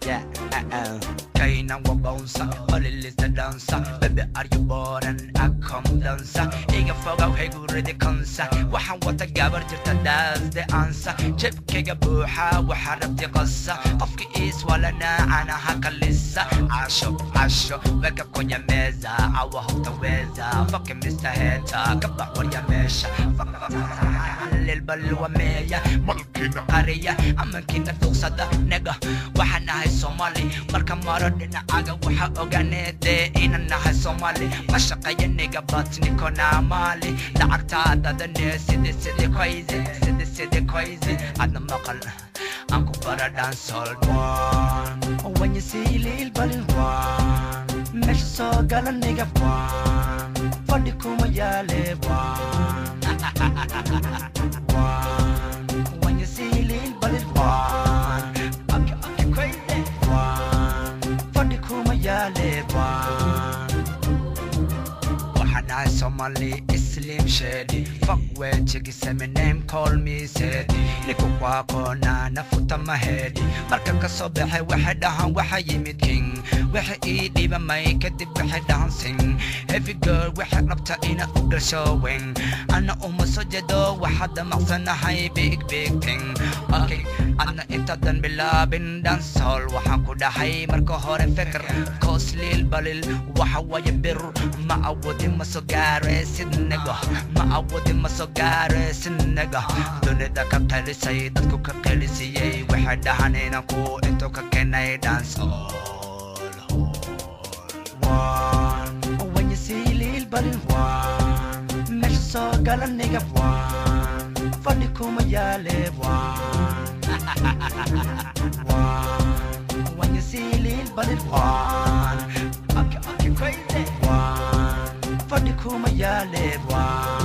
Yeah, uh-uh. Kainan wa bouncer, only listen dancer. Baby, are you bored and I come dancer? Iga fogow hay guridi kansa. Waxaan wata gabar jirta that's the answer. Jebkayga buuxa waxaa rabti qasa. Qofki is walana anaha kalisa. Casho, casho, weka kwenye meza. Awa hutaweza. Fucking Mr. Hater, kabax warya meesha. Lilbalwa meeya. malkina qariya amankiina duqsada nega waxaan nahay soomaali marka maro dhinacaga waxa ogaaneede inaan nahay soomaali ma shaqeeya niga batnikona maali lacagtaadadane sidi sidi crazy sidi sidi crazy adna maqal aan ku bara dancehall one when you see lil balin one meesha soo gala niga one fadhi kuma yaale one one when you see lil balin one okay okay crazy one fadhi kuma yaale one waxaan ahay somali islim shedi fuck wejigisa my name call me sedi niku waaqoona nafuta mahedi marka ka soo baxay waxay dhahan waxa yimid king waxa ii dhibamay kadib waxay dhahan sing heavy girl waxay rabta ina u gasho wing ana uma soo jeedo waxaa damaqsanahay big big thing okay adna intaadan bilaabin dancehall waxaan ku dhahay marka hore fikir koos lil balil waxa waye bir ma awoodin ma soo gaare sidnaga ma awoodin ma soo gaare sidnaga dunida ka qelisay dadku ka qelisiyey waxay dhahan inaan ku intuu ka keenay dancehall one when you see lil balil one meesha soo gala niga one fadhi kuma yaale one one when you see lil balil one okay okay crazy one fadhi kuma yaale one